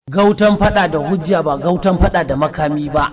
Gautan fada da hujja ba gautan fada da makami ba.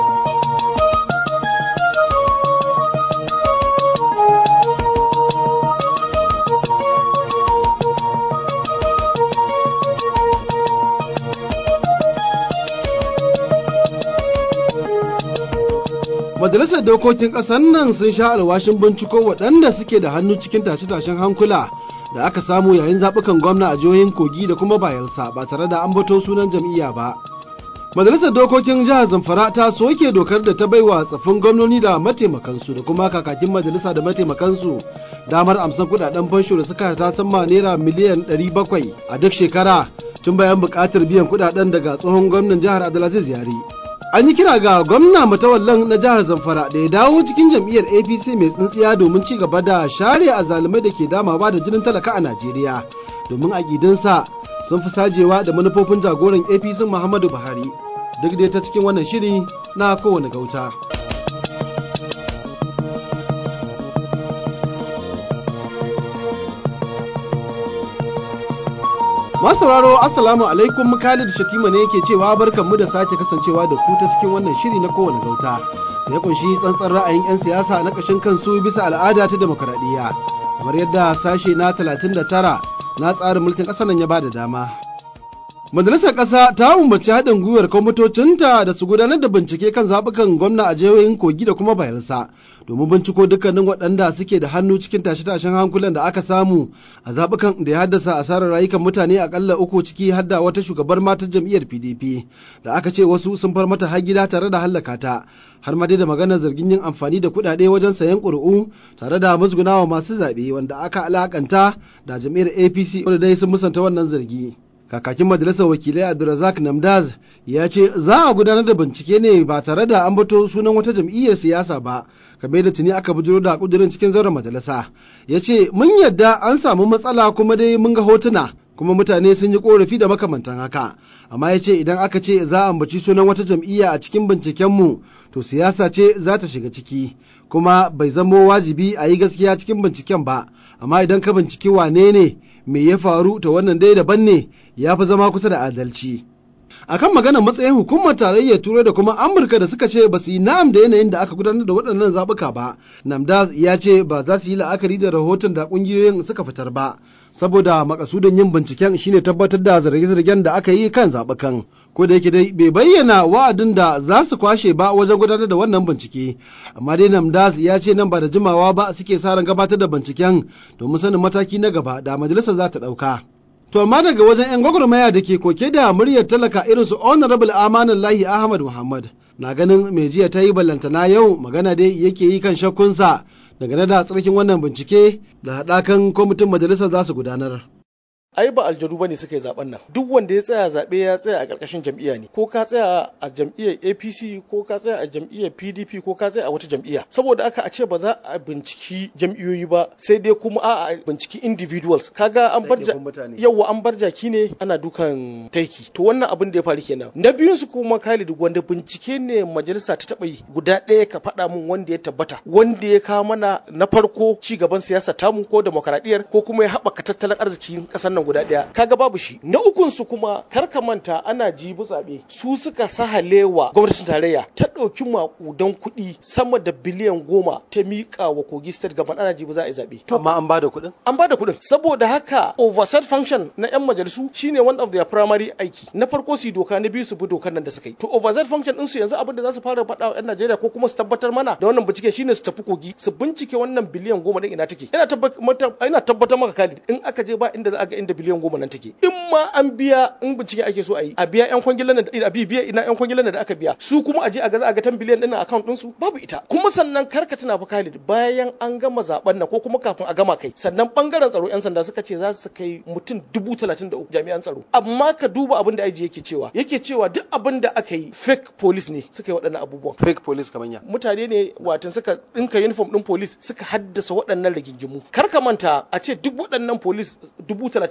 Majalisar Dokokin ƙasar nan sun sha alwashin binciko waɗanda suke da hannu cikin tashe-tashen hankula da aka samu yayin zaɓukan gwamna a jihohin Kogi da kuma Bayelsa ba tare da an bato sunan jam'iyya ba. Majalisar Dokokin Jihar Zamfara ta soke dokar da ta baiwa tsaffin gwamnoni da mataimakansu da kuma kakakin majalisa da mataimakansu damar amsan kuɗaɗen fansho da suka ta sama naira miliyan 700 a duk shekara tun bayan buƙatar biyan kuɗaɗen daga tsohon gwamnan jihar Abdulaziz Yari. an yi kira ga gwamna matawallan na jihar zamfara da ya dawo cikin jam'iyyar apc mai tsintsiya domin ci gaba da share a zalumai da ke damawa da jinin talaka a najeriya domin aƙidinsa sun fi sajewa da manufofin jagoran apc muhammadu buhari duk dai ta cikin wannan shiri na kowane gauta. Masu sauraro Assalamu alaikum Khalid Shatima ne yake cewa barkanmu da sake kasancewa da ku ta cikin wannan shiri na kowane gauta da ya kunshi tsantsan ra'ayin 'yan siyasa na ƙashin kansu bisa al'ada ta demokaradiyya kamar yadda sashe na 39 na tsarin mulkin ƙasar nan ya ba da dama. Majalisar ƙasa ta umarci haɗin gwiwar kwamitocinta da su gudanar da bincike kan zaɓukan gwamna a jihohin Kogi da kuma Bayelsa domin binciko dukkanin waɗanda suke da hannu cikin tashe-tashen hankulan da aka samu a zaɓukan da ya haddasa asarar rayukan mutane akalla uku ciki har da wata shugabar matar jam'iyyar PDP da aka ce wasu sun far mata har gida tare da hallaka ta har ma dai da maganar zargin yin amfani da kuɗaɗe wajen sayan ƙuri'u tare da musgunawa masu zaɓe wanda aka alakanta da jam'iyyar APC wanda dai sun musanta wannan zargi. kakakin majalisar wakilai abdulrazak namdaz ya ce za a gudanar da bincike ne ba tare da an bato sunan wata jam'iyyar siyasa ba kamar da tuni aka bujiro da kudirin cikin zauren majalisa ya ce mun yadda an samu matsala kuma dai mun ga hotuna kuma mutane sun yi korafi da makamantan haka amma ya ce idan aka ce za a ambaci sunan wata jam'iyya a cikin bincikenmu to siyasa ce za ta shiga ciki kuma bai zamo wajibi a yi gaskiya cikin binciken ba amma idan ka binciki wane ne me ya faru to wannan dai daban ne ya fi zama kusa da adalci akan maganar matsayin hukumar tarayyar turai da kuma amurka da suka ce ba su yi na'am da yanayin da aka gudanar da waɗannan zaɓuka ba namdaz ya ce ba za su yi la'akari da rahoton da ƙungiyoyin suka fitar ba saboda makasudin yin binciken shine tabbatar da zarge-zargen da aka yi kan zaɓukan ko da yake dai bai bayyana wa'adin da za su kwashe ba wajen gudanar da wannan bincike amma dai namdaz ya ce nan ba da jimawa ba suke sa ran gabatar da binciken domin sanin mataki na gaba da majalisar za ta ɗauka. To amma daga wajen 'yan gwagwarmaya da ke koke da muryar talaka irin su Honorable Amanin Lahi Ahmad Muhammad na ganin mai jiya ta yi ballantana yau magana dai yake yi kan shakkunsa dangane da tsarkin wannan bincike da haɗakan kwamitin majalisar za su gudanar. ai ba aljanu bane suka yi zaben nan duk wanda ya tsaya zabe ya tsaya a karkashin jam'iyya ne ko ka tsaya a jam'iyyar APC ko ka tsaya a jam'iyyar PDP ko ka tsaya a wata jam'iyya saboda aka a ce ba za a binciki jam'iyyoyi ba sai dai kuma a binciki individuals kaga an bar yawa an bar jaki ne ana dukan taiki to wannan abin da ya faru kenan na biyun su kuma Khalid wanda bincike ne majalisa ta taba yi guda ɗaya ka faɗa min wanda ya tabbata wanda ya kawo mana na farko ci gaban siyasa tamu ko demokaradiyyar ko kuma ya haɓaka tattalin arzikin ƙasar nan guda ɗaya kaga babu shi na ukun su kuma kar ka manta ana jibi zaɓe su suka sahalewa gwamnatin tarayya ta ɗauki maƙudan kuɗi sama da biliyan goma ta miƙa wa kogi state gaban ana jibi za a yi zaɓe. amma an bada kuɗin an bada kuɗin saboda haka oversight function na yan majalisu shine one of their primary aiki na farko su yi doka na biyu su bi dokar nan da suka yi to oversight function ɗinsu yanzu abin da za su fara faɗa wa 'yan Najeriya ko kuma su tabbatar mana da wannan bincike shine su tafi kogi su bincike wannan biliyan goma ɗin ina take ina tabbatar maka Khalid in aka je ba inda za a ga inda biliyan goma nan take in ma an biya in bincike ake so a yi a biya yan kwangilan da a biya ina yan kwangilan da aka biya su kuma a je a ga za a ga 10 biliyan din account din su babu ita kuma sannan karka tuna fa Khalid bayan an gama zaben nan ko kuma kafin a gama kai sannan bangaren tsaro yan sanda suka ce za su kai mutum dubu talatin da uku jami'an tsaro amma ka duba abin da aiji yake cewa yake cewa duk abin da aka yi fake police ne suka yi waɗannan abubuwan fake police kamar ya mutane ne watan suka dinka uniform din police suka haddasa waɗannan rigingimu kar ka manta a ce duk waɗannan police dubu talatin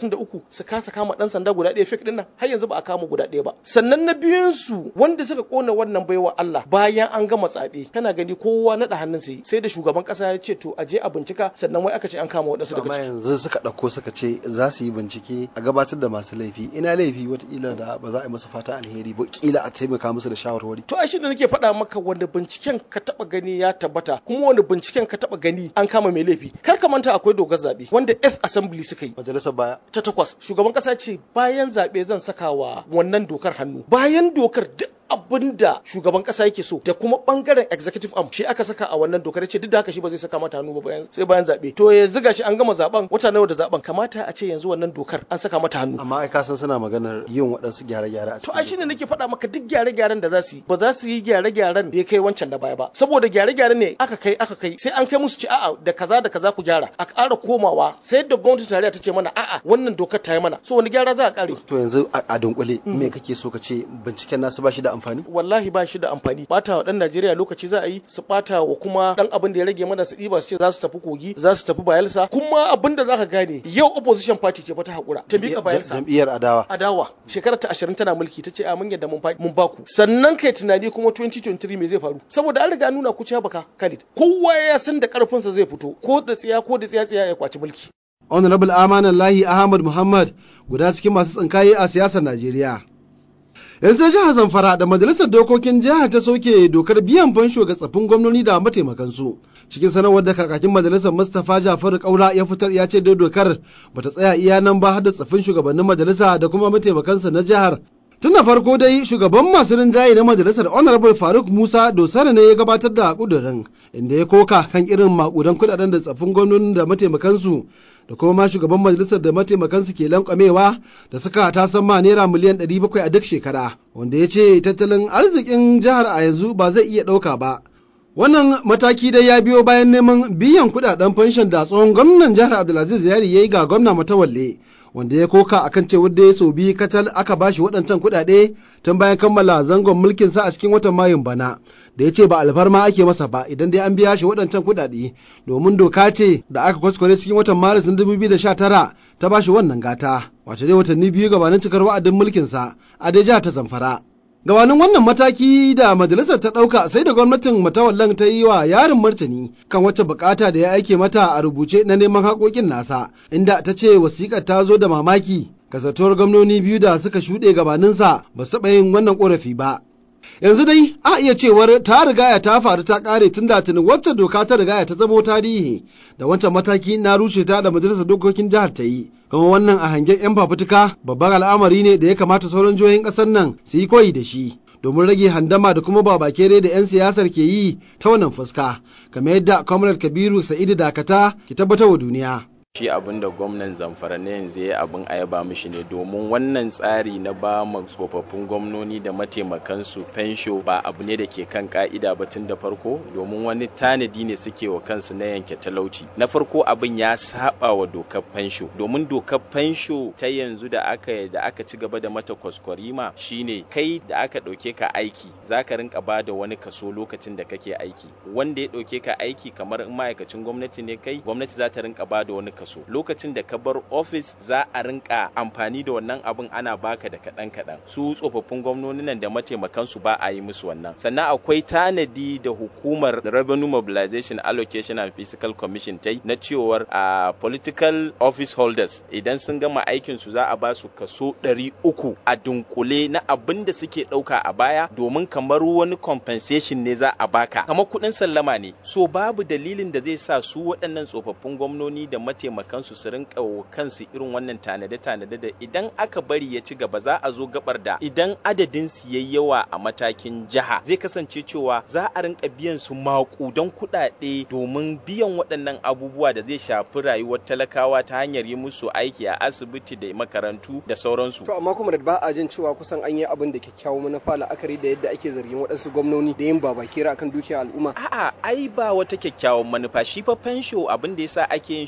33 su kasa kama dan sanda guda ɗaya fake din nan har yanzu ba a kama guda ɗaya ba sannan na biyun su wanda suka kona wannan baiwa Allah bayan an gama tsabe kana gani kowa naɗa hannun sai sai da shugaban kasa ya ce to a je a bincika sannan wai aka ce an kama waɗansu daga amma ciki yanzu suka ɗauko suka ce za su yi bincike a gabatar da masu laifi ina laifi wataƙila da ba za a yi musu fata alheri ba kila a taimaka musu da shawarwari to ai shi da nake faɗa maka wanda binciken ka taɓa gani ya tabbata kuma wanda binciken ka taɓa gani an kama mai laifi kar ka manta akwai dogar zaɓe wanda F assembly suka yi majalisar baya ta takwas shugaban kasa ce bayan zaɓe zan saka wa wannan dokar hannu bayan dokar duk abin da shugaban kasa yake so da kuma bangaren executive arm shi aka saka a wannan dokar ce duk da haka shi ba zai saka mata hannu ba bayan sai bayan zabe to ya ziga shi an gama zaben wata nawa da zaben kamata a ce yanzu wannan dokar an saka mata hannu amma ai ka san suna maganar yin waɗansu gyare-gyare a to ai shine nake faɗa maka duk gyare-gyaren da za su yi ba za su yi gyare-gyaren da ya kai wancan da baya ba saboda gyare-gyare ne aka kai aka kai sai an kai musu ci a'a da kaza da kaza ku gyara a ƙara komawa sai da gwamnatin tarayya ta ce mana a'a wannan dokar ta yi mana so wani gyara za a ƙare to yanzu a a dunkule me kake so ka ce binciken nasu ba shi da amfani wallahi ba shi da amfani bata wa dan Najeriya lokaci za a yi su bata wa kuma dan abin da ya rage mana su ɗiba su ce za su tafi kogi za su tafi bayelsa kuma abin da zaka gane yau opposition party ce fa ta hakura ta mika bayelsa jam'iyyar adawa adawa shekarar ta 20 tana mulki ta ce a mun yadda mun fa- mun baku sannan kai tunani kuma 2023 me zai faru saboda an riga nuna ku ciya baka Khalid kowa ya san da karfinsa zai fito ko da tsiya ko da tsiya tsiya ya kwaci mulki honorable amanan lahi ahmad muhammad guda cikin masu tsinkaye a siyasar najeriya yanzu sai jihar zamfara da majalisar dokokin jihar ta soke dokar biyan fansho ga tsaffin gwamnoni da mataimakansu cikin sanarwar da kakakin majalisar mustapha jafaru kaura ya fitar ya ce dai dokar bata tsaya iya nan ba har da tsaffin shugabannin majalisa da kuma mataimakansa na jihar Tun da farko dai shugaban masu rinjaye na majalisar Honorable Faruk Musa Dosara ne ya gabatar da kudurin inda ya koka kan irin makudan kudaden da tsaffin gwamnonin da mataimakansu da kuma ma shugaban majalisar da mataimakansu ke lankwamewa da suka tasan ma naira miliyan 700 a duk shekara wanda ya ce tattalin arzikin jihar a yanzu ba zai iya ɗauka ba. Wannan mataki dai ya biyo bayan neman biyan kudaden fanshon da tsohon gwamnan jihar Abdulaziz Yari ya yi ga gwamna Matawalle. wanda ya koka akan cewar da ya sau biyu kacal aka bashi waɗancan kuɗaɗe tun bayan kammala zangon mulkin sa a cikin watan mayun bana da ya ce ba alfarma ake masa ba idan dai an biya shi waɗancan kuɗaɗe domin doka ce da aka kwaskware cikin watan maris na 2019 ta bashi wannan gata wato dai watanni biyu gabanin cikar wa'adin mulkin sa a dai jihar ta zamfara gabanin wannan mataki da majalisar ta ɗauka sai da gwamnatin matawallan ta yi wa yarin martani kan wacce bukata da ya aike mata a rubuce na neman haƙoƙin nasa inda ta ce wasiƙar ta zo da mamaki kasatuwar gwamnoni biyu da suka shuɗe gabaninsa ba su taɓa yin wannan ƙorafi ba yanzu dai a iya cewar ta rigaya ta faru ta ƙare tun da tuni wacce doka ta rigaya ta zamo tarihi da wancan mataki na rushe ta da majalisar dokokin jihar ta yi kuma wannan a hangen 'yan fafutuka babban al'amari ne da ya kamata sauran jihohin ƙasar nan su yi koyi da shi domin rage handama da kuma babakere da 'yan siyasar ke yi ta wannan fuska kamar yadda comrade kabiru sa'idu dakata ke tabbatar wa duniya shi abin da gwamnan zamfara na yanzu ya abin a yaba mishi ne domin wannan tsari na ba ma tsofaffin gwamnoni da mataimakansu fensho ba abu ne da ke kan ka'ida ba tun da farko domin wani tanadi ne suke wa kansu na yanke talauci na farko abin ya saba wa dokar fensho domin dokar fensho ta yanzu da aka da aka ci gaba da mata kwaskwarima shine kai da aka ɗauke ka aiki za ka rinka ba da wani kaso lokacin da kake aiki wanda ya ɗauke ka aiki kamar in ma'aikacin gwamnati ne kai gwamnati za ta rinka ba da wani kaso lokacin da ka bar ofis za a rinka amfani da wannan abin ana baka da kaɗan kaɗan su tsofaffin gwamnoni nan da mataimakan su ba a yi musu wannan sannan akwai tanadi da hukumar revenue mobilization allocation and fiscal commission ta yi na cewar a political office holders idan sun gama aikin su za a ba su kaso ɗari uku a dunkule na abin da suke ɗauka a baya domin kamar wani compensation ne za a baka kamar kuɗin sallama ne so babu dalilin da zai sa su waɗannan tsofaffin gwamnoni da mataimakansu su rinka wa kansu irin wannan tanade-tanade da idan aka bari ya ci gaba za a zo gabar da idan adadin su yayi yawa a matakin jiha zai kasance cewa za a rinka biyan su maƙudan kuɗaɗe domin biyan waɗannan abubuwa da zai shafi rayuwar talakawa ta hanyar yi musu aiki a asibiti da makarantu da sauransu. To amma kuma da ba a jin cewa kusan an yi abin da kyakkyawan manufa la'akari da yadda ake zargin waɗansu gwamnoni da yin babakera akan dukiyar al'umma. A'a ai ba wata kyakkyawan manufa shi fa fensho abin da yasa ake yin shi domin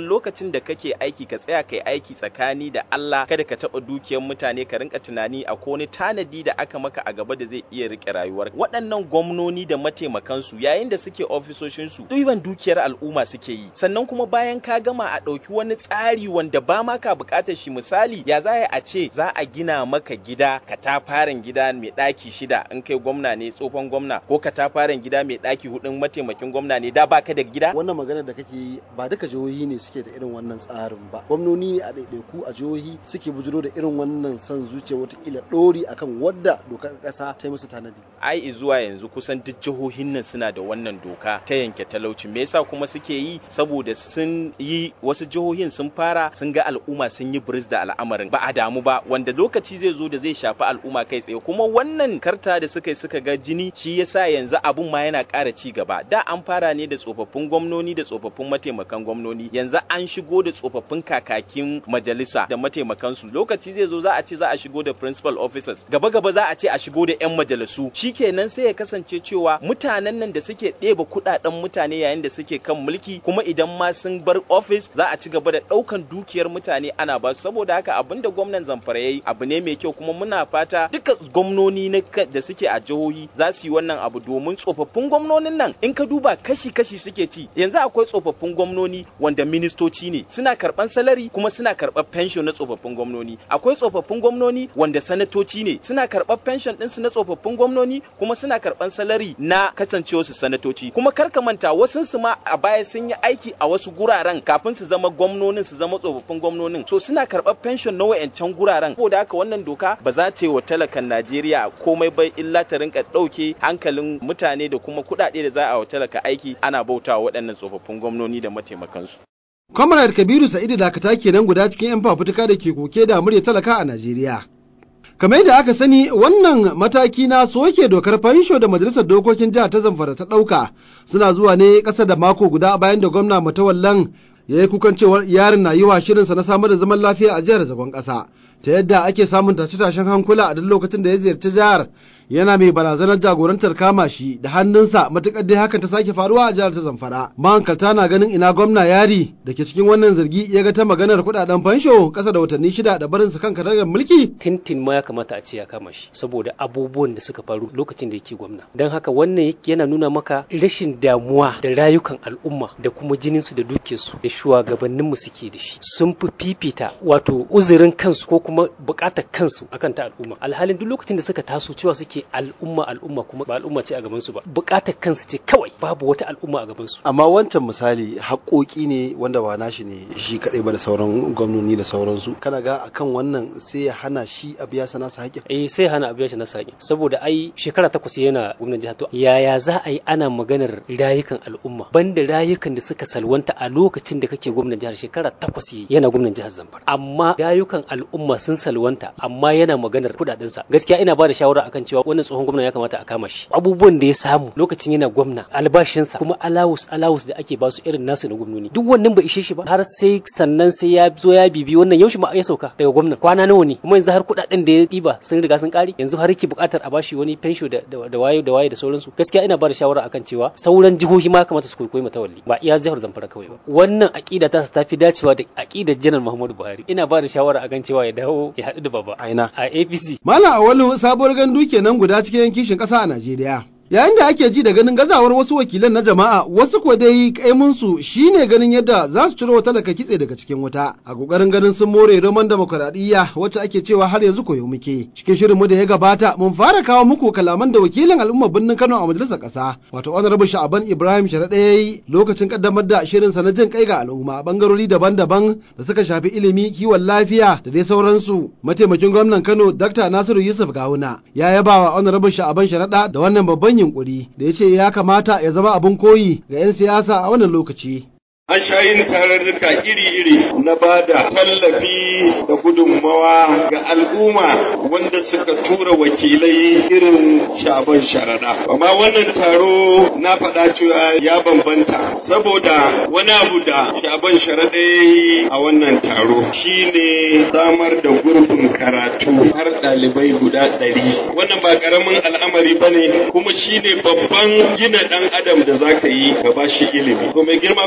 lokacin da kake aiki ka tsaya kai aiki tsakani da Allah kada ka taɓa dukiyar mutane ka rinka tunani a wani tanadi da aka maka a gaba da zai iya rike rayuwar waɗannan gwamnoni da mataimakansu yayin da suke ofisoshinsu ɗiban dukiyar al'umma suke yi sannan kuma bayan ka gama a ɗauki wani tsari wanda ba ma ka buƙatar shi misali ya za a ce za a gina maka gida katafaren gida mai ɗaki shida in kai gwamna ne tsohon gwamna ko katafaren gida mai ɗaki hudun mataimakin gwamna ne da baka da gida wannan magana da kake yi ba duka jihohi ne suke da irin wannan tsarin ba gwamnoni ne a ɗaiɗaiku a jihohi suke bujiro da irin wannan son zuciya watakila ɗori akan wadda dokar ƙasa ta yi musu tanadi ai zuwa yanzu kusan duk jihohin nan suna da wannan doka ta yanke talauci me yasa kuma suke yi saboda sun yi wasu jihohin sun fara sun ga al'umma sun yi biris da al'amarin ba a damu ba wanda lokaci zai zo da zai shafi al'umma kai tsaye kuma wannan karta da suka yi suka ga jini shi yasa yanzu abun ma yana ƙara ci gaba da an fara ne da tsofaffin gwamnoni da tsofaffin mataimakan gwamnoni yanzu an shigo da tsofaffin kakakin majalisa da mataimakansu lokaci zai zo za a ce za a shigo da principal officers gaba gaba za a ce a shigo da yan majalisu shikenan sai ya kasance cewa mutanen nan da suke ɗeba kuɗaɗen mutane yayin da suke kan mulki kuma idan ma sun bar office za a ci gaba da ɗaukan dukiyar mutane ana ba su saboda haka abin da gwamnan zamfara yayi abu ne mai kyau kuma muna fata duka gwamnoni na da suke a jihohi za su yi wannan abu domin tsofaffin gwamnonin nan in ka duba kashi kashi suke ci yanzu akwai tsofaffin gwamnoni wanda ministoci ne suna karɓan salari kuma suna karɓar pension na tsofaffin gwamnoni akwai tsofaffin gwamnoni wanda sanatoci ne suna karɓar pension ɗinsu na tsofaffin gwamnoni kuma suna karɓan salari na kasancewarsu sanatoci kuma kar ka manta wasu su ma a baya sun yi aiki a wasu guraren kafin su zama gwamnonin su zama tsofaffin gwamnonin so suna karɓar pension na wayancan guraren saboda haka wannan doka ba za ta yi wa talakan Najeriya komai ba illa ta rinka ɗauke hankalin mutane da kuma kuɗaɗe da za a wa talaka aiki ana bautawa waɗannan tsofaffin gwamnoni da mataimakansu. Comrade Kabiru Sa'idu Dakata kenan guda cikin 'yan fafutuka da ke koke da murya talaka a Najeriya. kamar yadda aka sani wannan mataki na soke dokar fansho da majalisar dokokin jihar ta zamfara ta ɗauka suna zuwa ne ƙasa da mako guda bayan da gwamna matawallan ya yi kukan cewar yarin na yi wa shirinsa na samar da zaman lafiya a jihar zagon ƙasa ta yadda ake samun tashe-tashen hankula a duk lokacin da ya ziyarci jihar yana mai barazanar jagorantar kama shi da hannunsa matuƙar dai hakan ta sake faruwa a jihar ta zamfara mahankalta na ganin ina gwamna yari da ke cikin wannan zargi ya ga ta maganar kuɗaɗen fansho ƙasa da watanni shida da barin su kan karagar mulki tintin ma ya kamata a ce ya kama shi saboda abubuwan da suka faru lokacin da yake gwamna don haka wannan yana nuna maka rashin damuwa da rayukan al'umma da kuma jininsu da dukiyarsu da shugabanninmu suke da shi sun fi fifita wato uzurin kansu ko kuma bukatar kansu akan ta al'umma alhalin duk lokacin da suka taso cewa suke al'umma al'umma kuma ba al'umma ce a gaban su ba bukatar kansu ce kawai babu wata al'umma a gaban su amma wancan misali haƙoƙi ne wanda ba nashi ne shi kaɗai ba da sauran gwamnoni da sauransu kana ga akan wannan sai ya hana shi a biya sana sa haƙƙin eh sai hana a biya shi na haƙƙin saboda ai shekara takwas yana gwamnan jihar to yaya za a yi ana maganar rayukan al'umma banda rayukan da suka salwanta a lokacin da kake gwamnan jihar shekara takwas yana gwamnan jihar Zamfara amma rayukan al'umma sun salwanta amma yana maganar kudaden sa gaskiya ina ba da shawara akan cewa wannan tsohon gwamna ya kamata a kama shi abubuwan da ya samu lokacin yana gwamna albashinsa kuma alawus alawus da ake basu irin nasu na gwamnoni duk wannan bai ishe shi ba har sai sannan sai ya zo ya bibi wannan yaushe ma ya sauka daga gwamna kwana nawa ne kuma yanzu har kudaden da ya diba sun riga sun kare yanzu har yake bukatar a bashi wani fensho da da waye da waye da sauransu gaskiya ina ba da shawara akan cewa sauran jihohi ma kamata su koyi matawalli ba iya jihar Zamfara kawai ba wannan aqida ta ta fi dacewa da aqidar janar Muhammadu Buhari ina ba da shawara akan cewa ya dawo ya haɗu da baba aina a APC Malam Awalu sabuwar gandu kenan guda cikin kishin ƙasa a Najeriya. Yayin da ake ji da ganin gazawar wasu wakilan na jama'a wasu ko dai kaimunsu shine ganin yadda za su ciro talaka kitse daga cikin wuta a kokarin ganin sun more roman demokuraɗiyya wacce ake cewa har yanzu koyo muke. Cikin shirinmu da ya gabata mun fara kawo muku kalaman da wakilin al'ummar birnin Kano a majalisar ƙasa wato Honorable Sha'aban Ibrahim Sharaɗa ya yi lokacin kaddamar da shirinsa na jin kai ga al'umma bangarori daban-daban da suka shafi ilimi kiwon lafiya da dai sauransu. Mataimakin gwamnan Kano Dr. Nasiru Yusuf Gawuna ya yaba wa Honorable Sha'aban Sharaɗa da wannan babban yunkuri da ya ce ya kamata ya zama abin koyi ga 'yan siyasa a wannan lokaci. An sha yin tararruka iri-iri na ba da tallafi da gudunmawa ga al'umma wanda suka tura wakilai irin shaban sharaɗa. Amma wannan taro na faɗa cewa ya bambanta saboda wani abu da shaban sharaɗa ya yi a wannan taro shine samar da gurbin karatu har ɗalibai guda ɗari. Wannan ba ƙaramin al'amari ba ne kuma shine babban gina ɗan adam da za ka yi ka ba shi ilimi. Kuma girma gwamna ya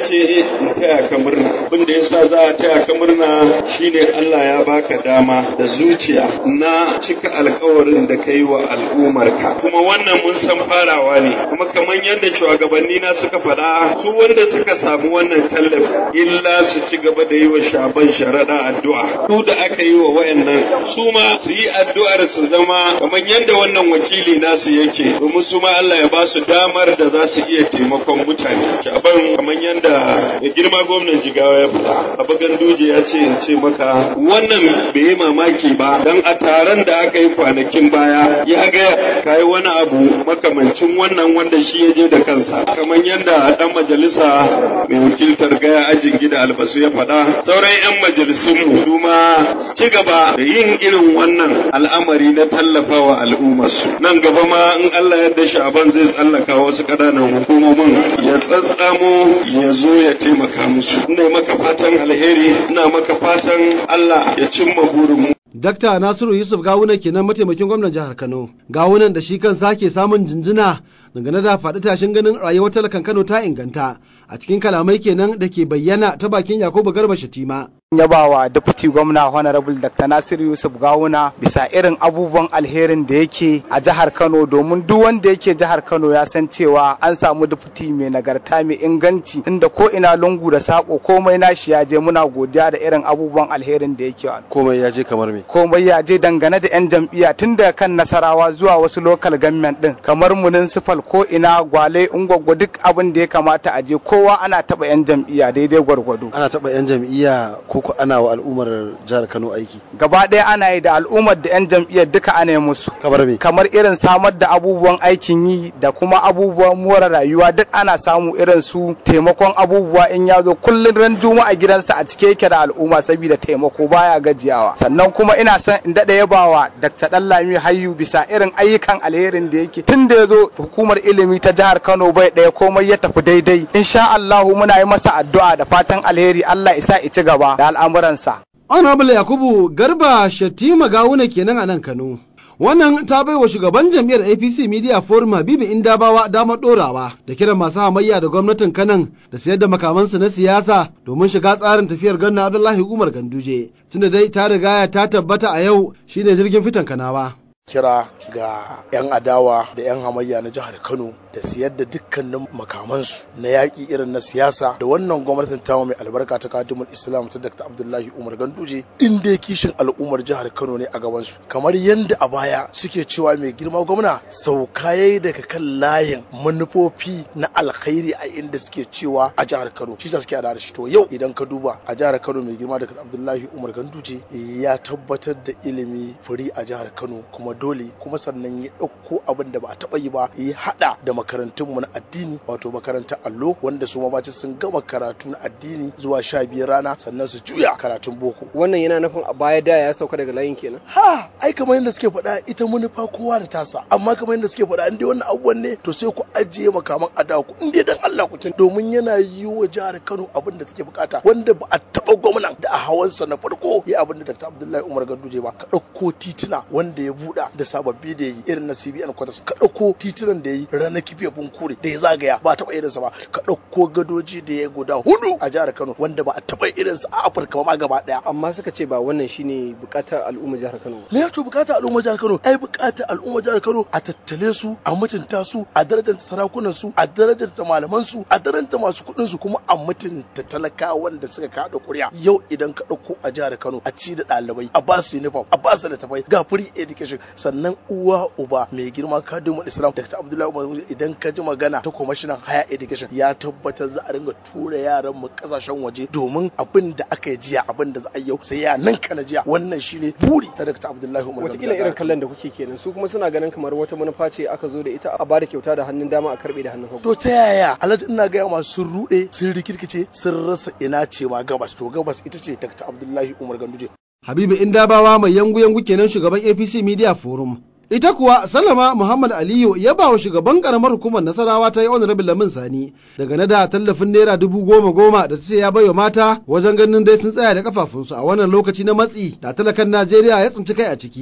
ce in taya ka murna abin da yasa za a taya ka murna shine Allah ya baka dama da zuciya na cika alkawarin da kai wa al'ummarka kuma wannan mun san farawa ne kuma kamar yadda shugabanni na suka faɗa su wanda suka samu wannan tallafi illa su ci gaba da yi wa shaban sharaɗa addu'a su da aka yi wa wayannan su ma su yi addu'ar su zama kamar yadda wannan wakili nasu yake domin su ma Allah ya ba su damar da za su iya taimakon mutane shaban kamar yadda ya girma gwamnan jigawa ya faɗa abu ganduje ya ce in ce maka wannan bai yi mamaki ba dan a taron da aka yi kwanakin baya ya ga kai wani abu makamancin wannan wanda shi ya je da kansa kamar yadda dan majalisa mai wakiltar gaya ajin gida albasu ya faɗa sauran 'yan majalisun mu kuma ci gaba da yin irin wannan al'amari na tallafawa al'ummarsu nan gaba ma in Allah yadda sha'aban zai tsallaka wasu ƙananan hukumomin ya tsatsamo ya zo ya taimaka musu ina maka fatan alheri ina maka fatan Allah ya cimma burin mu Dakta Nasiru Yusuf Gawuna kenan mataimakin gwamnan jihar Kano. Gawunan da shi kansa ke samun jinjina dangane da faɗi tashin ganin rayuwar talakan Kano ta inganta a cikin kalamai kenan da ke bayyana ta bakin Yakubu Garba Shatima. yabawa deputy gwamna honorable dr nasiru yusuf gawuna bisa irin abubuwan alherin da yake a jihar kano domin duk wanda yake jihar kano ya san cewa an samu deputy mai nagarta mai inganci inda ko ina lungu da sako komai nashi ya je muna godiya da irin abubuwan alherin da yake Komai ya je kamar me? komai ya je dangane da 'yan jam'iyya tun daga kan nasarawa zuwa wasu local government din kamar municipal ko ina gwale ungwaggo duk abin da ya kamata a je kowa ana taba 'yan jam'iyya daidai gwargwado Ana taɓa 'yan jam'iyya ko ko ana wa al'ummar jihar Kano aiki. gaba ɗaya ana yi da al'ummar da 'yan jam'iyyar duka ana yi musu Kamar me? kamar irin samar da abubuwan aikin yi da kuma abubuwan more rayuwa duk ana samu irin su taimakon abubuwa in ya zo kullum ran juma'a gidansa a cike yake da al'umma saboda taimako baya gajiyawa sannan kuma ina son in daɗa yabawa Dr. Dallami Hayyu bisa irin ayyukan alherin da yake tun da ya zo hukumar ilimi ta jihar Kano bai ɗaya komai ya tafi daidai insha Allahu muna yi masa addu'a da fatan alheri Allah isa ci gaba da al'amuransa Honorable Yakubu Garba Shatima Gawuna kenan a nan Kano. Wannan ta bai wa shugaban jam'iyyar APC Media Forum Habibu Indabawa damar ɗorawa da kiran masu hamayya da gwamnatin Kanan da sayar da makamansu na siyasa domin shiga tsarin tafiyar ganna Abdullahi Umar Ganduje. Tunda dai ta rigaya ta tabbata a yau shine jirgin fitan Kanawa. kira ga 'yan adawa da 'yan hamayya na jihar kano da siyar da dukkanin makamansu na yaƙi irin na siyasa da wannan gwamnatin tamu mai albarka ta kadimul islam ta dr abdullahi umar ganduje in dai kishin al'ummar jihar kano ne a gabansu kamar yadda a baya suke cewa mai girma gwamna sauka yayi daga kan layin manufofi na alkhairi a inda suke cewa a jihar kano shi sa suke da shi to yau idan ka duba a jihar kano mai girma dr abdullahi umar ganduje ya tabbatar da ilimi firi a jihar kano kuma dole kuma sannan ya ɗauko abin da ba a taɓa yi ba ya haɗa da makarantunmu na addini wato makarantar allo wanda su ma sun gama karatu na addini zuwa sha biyar rana sannan su juya karatun boko wannan yana nufin a baya da ya sauka daga layin kenan ha ai kamar yadda suke faɗa ita manufa kowa da tasa amma kamar yadda suke faɗa in dai wannan abubuwan ne to sai ku ajiye makaman adawa ku in dai dan Allah ku domin yana yi wa jihar Kano abin da take bukata wanda ba a taɓa gwamnan da a hawansa na farko ya abin da Dr. Abdullahi Umar Ganduje ba ka ɗauko tituna wanda ya buɗa da sababbi da yi irin na CBN Quarters ka ɗauko titunan da yi ranar kifiya kure da ya zagaya ba a taɓa irinsa ba ka ɗauko gadoji da ya guda hudu a jihar Kano wanda ba a taɓa irinsa a Afirka ba ma gaba ɗaya amma suka ce ba wannan shine bukatar al'ummar jihar Kano me ya to bukatar al'ummar jihar Kano ai bukatar al'ummar jihar Kano a tattale su a mutunta su a darajar sarakunan su a darajar malaman su a darajar masu kuɗin su kuma a mutunta talakawan da suka kaɗa ƙuri'a yau idan ka ɗauko a jihar Kano a ci da ɗalibai a ba su uniform a ba su littafai ga free education sannan uwa uba mai girma kadumul islam dr abdullahi umar idan ka ji magana ta kwamishinan higher education ya tabbatar za a ringa tura yaran mu kasashen waje domin abin da aka yi jiya abin da za a yi yau sai ya nan kana jiya wannan shine buri na dr abdullahi umar watakila irin kallon da kuke kenan su kuma suna ganin kamar wata manufa ce aka zo da ita a bada kyauta da hannun dama a karbe da hannun hagu to ta yaya alhaji ina gaya masu sun rude sun rikirkice sun rasa ina ce ma gabas to gabas ita ce dr abdullahi umar ganduje Habibu Indabawa mai yangu-yangu kenan shugaban APC Media Forum. Ita kuwa Salama Muhammad Aliyu ya ba wa shugaban karamar hukumar Nasarawa ta yi honorable Lamin Sani daga na da tallafin naira dubu goma goma da ta ce ya baiwa mata wajen ganin dai sun tsaya da kafafunsu a wannan lokaci na matsi da talakan Najeriya ya tsinci kai a ciki.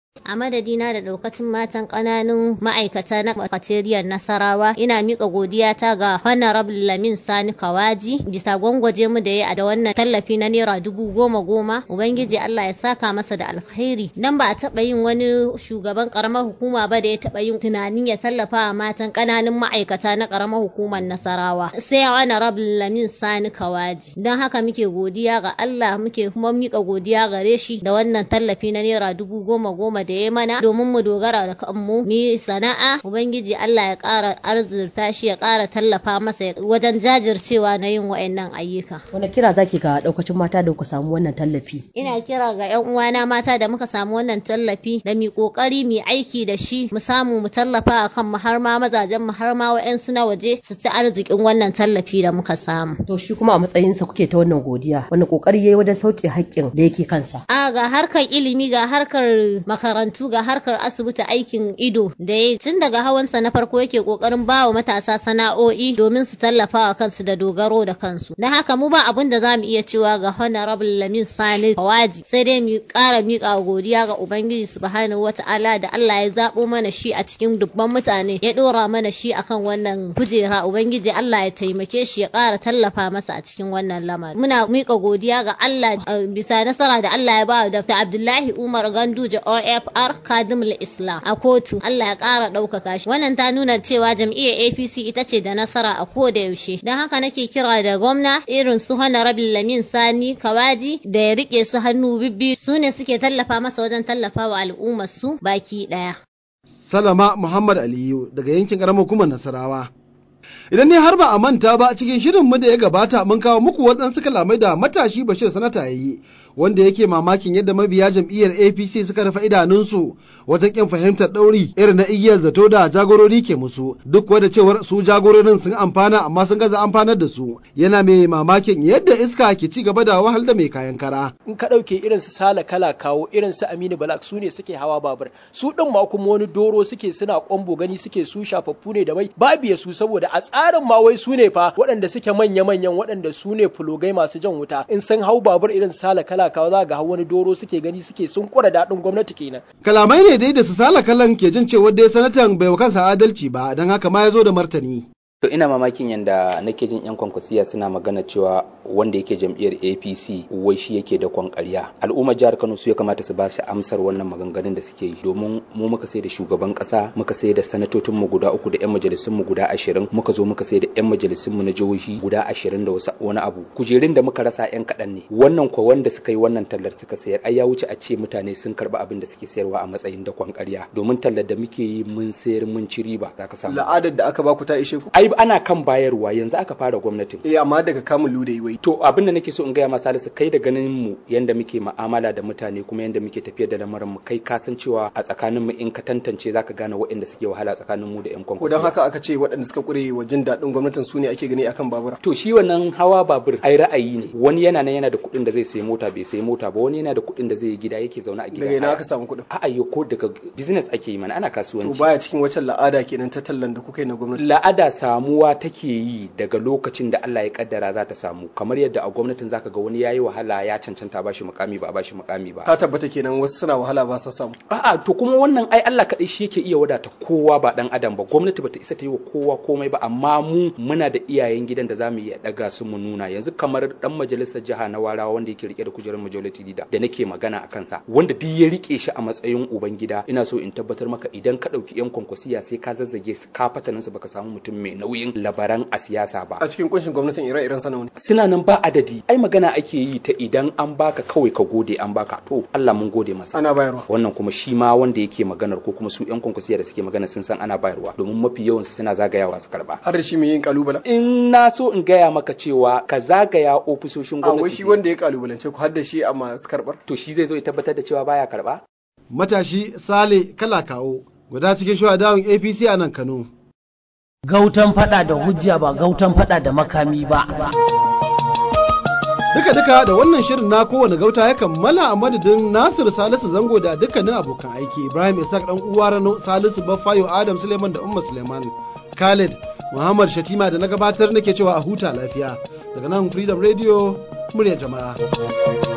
A madadina da daukacin matan ƙananun ma'aikata na makateriyar Nasarawa ina miƙa godiya ta ga Honorable Lamin Sani Kawaji bisa gwangwaje mu da ya da wannan tallafi na naira dubu goma goma. Ubangiji Allah ya saka masa da alkhairi. Dan ba a taɓa yin wani shugaban ƙaramar hukuma ba da ya taɓa yin tunanin ya tallafa wa matan ƙananun ma'aikata na ƙaramar hukumar Nasarawa. Sai Honorable Lamin Sani Kawaji. Don haka muke godiya ga Allah muke kuma miƙa godiya gare shi da wannan tallafi na naira dubu goma goma da ya mana domin mu dogara da kanmu mu yi sana'a ubangiji Allah ya ƙara arzurta shi ya ƙara tallafa masa wajen jajircewa na yin wa'annan ayyuka wani kira zaki ga daukacin mata da ku samu wannan tallafi ina kira ga yan uwana mata da muka samu wannan tallafi da mu kokari mu aiki da shi mu samu mu tallafa akan mu har ma mazajen mu har ma wa'ansu na waje su ci arzikin wannan tallafi da muka samu to shi kuma a matsayin sa kuke ta wannan godiya wani kokari yayi wajen sauke haƙƙin da yake kansa a ga harkar ilimi ga harkar makarantu ga harkar asibiti aikin ido da ya tun daga hawansa na farko yake kokarin ba wa matasa sana'o'i domin su tallafa wa kansu da dogaro da kansu don haka mu ba abin da za mu iya cewa ga honorable lamin sani kawaji sai dai mu ƙara miƙa godiya ga ubangiji subhanahu wata'ala da Allah ya zaɓo mana shi a cikin dubban mutane ya ɗora mana shi akan wannan kujera ubangiji Allah ya taimake shi ya ƙara tallafa masa a cikin wannan lamari muna miƙa godiya ga Allah bisa nasara da Allah ya ba wa Dr. Abdullahi Umar Ganduje OFR Kadimul Islam a kotu Allah ya ƙara ɗaukaka shi wannan ta nuna cewa jam'iyyar APC ita ce da nasara a ko da yaushe don haka nake kira da gwamna irin su Honorable Lamin Sani Kawaji da ya rike su hannu bibbi su ne suke tallafa masa wajen tallafa wa al'ummar su baki ɗaya. Salama Muhammad Aliyu daga yankin ƙaramar hukumar Nasarawa. Idan ne har ba a manta ba cikin shirin mu da ya gabata mun kawo muku waɗansu kalamai da matashi Bashir Sanata ya yi wanda yake mamakin yadda mabiya jam'iyyar APC suka rufe idanunsu wajen kin fahimtar ɗauri irin na igiyar zato da jagorori ke musu duk wadda cewar su jagororin sun amfana amma sun gaza amfanar da su yana mai mamakin yadda iska ke ci gaba da wahal da mai kayan kara. In ka ɗauke irin su Sala Kala kawo irin su Aminu Balak su ne suke hawa babur su ɗin ma kuma wani doro suke suna kwambo gani suke su shafaffu ne da mai babu ya su saboda a tsarin ma wai su ne fa waɗanda suke manya-manyan waɗanda su ne fulogai masu jan wuta in sun hau babur irin sala kala kawa za ga hau wani doro suke gani suke sun kura daɗin gwamnati kenan. Kalamai ne dai da su sala kalan ke jin cewa dai sanatan bai wa kansa adalci ba don haka ma ya zo da martani. To ina mamakin yadda nake jin 'yan kwankwasiya suna magana cewa wanda yake jam'iyyar APC wai shi yake da kwan ƙarya. Al'ummar jihar Kano su ya kamata su ba shi amsar wannan maganganun da suke yi domin mu muka sai da shugaban ƙasa, muka sai da sanatocin mu guda uku da 'yan majalisun mu guda ashirin, muka zo muka sai da 'yan majalisun mu na jihohi guda ashirin da wasu wani abu. Kujerun da muka rasa 'yan kaɗan ne. Wannan ko wanda suka yi wannan tallar suka sayar ai ya wuce a ce mutane sun karɓi abin da suke sayarwa a matsayin da kwan ƙarya. Domin tallar da muke yi mun sayar mun ci riba za ka samu. La'adar da aka baku ta ishe ku. Ai ana kan bayarwa yanzu aka fara gwamnatin. Eh amma daga kamun lude wai. To abin da nake so in gaya ma Salisu kai da ganin mu yanda muke mu'amala da mutane kuma yanda muke tafiyar da lamarin mu kai ka san cewa a tsakanin mu in ka tantance zaka gane waɗanda suke wahala tsakanin mu da ƴan Ko kwankwasi. dan haka aka ce waɗanda suka kure wa jin daɗin gwamnatin su ne ake gani akan babura. To shi wannan hawa babur ai ra'ayi ne wani yana nan yana da kuɗin da zai sayi mota bai sayi mota ba wani yana da kuɗin da zai yi gida yake zaune a gida. Daga ina aka samu kuɗin? A'a yo ko daga business ake yi mana ana To kasuwanci. baya cikin waccan la'ada kenan ta tallan da kuka yi na gwamnati. la'ada samuwa take yi daga lokacin da Allah ya kaddara za ta samu kamar yadda a gwamnatin zaka ga wani yayi wahala ya cancanta ba shi mukami ba a ba shi mukami ba Ka tabbata kenan wasu suna wahala ba sa samu. a'a to kuma wannan ai Allah kadai shi yake iya wadata kowa ba dan adam ba gwamnati bata isa ta yi wa kowa komai ba amma mu muna da iyayen gidan da zamu iya daga su mu nuna yanzu kamar dan majalisar jiha na warawa wanda yake rike da kujerar majority leader da nake magana a kansa wanda duk ya rike shi a matsayin uban gida ina so in tabbatar maka idan ka dauki yan kwankwasiya sai ka zazzage su ka fatanin su baka samu mutum mai nauyin labaran a siyasa ba A cikin kunshin gwamnatin ire-iren sanawa ne. suna nan ba adadi ai magana ake yi ta idan an baka kawai ka gode an baka to Allah mun gode masa Ana bayarwa. wannan kuma shi ma wanda yake maganar ko kuma su yan kwankwasiya da suke magana sun san ana bayarwa domin mafi yawan su suna zagayawa su karba Har da shi mai yin kalubala. in na so in gaya maka cewa ka zagaya ofisoshin A wai shi gwamnati wanda ya kalubalance ku har da shi a masu karɓar. to shi zai zo ya tabbatar da cewa baya karba Matashi Sale Kala Kawo guda cikin shuhadawan APC a nan Kano. Gautan fada da hujja ba gautan fada da makami ba. Duka duka da wannan shirin na kowane gauta ya kammala a madadin Nasir Salisu Zango da dukkanin abokan aiki Ibrahim Isaac dan uwa Rano Salisu Baffayo Adam Suleiman da Umma Suleiman Khalid Muhammad Shatima da na gabatar nake cewa a huta lafiya daga nan Freedom Radio murya jama'a.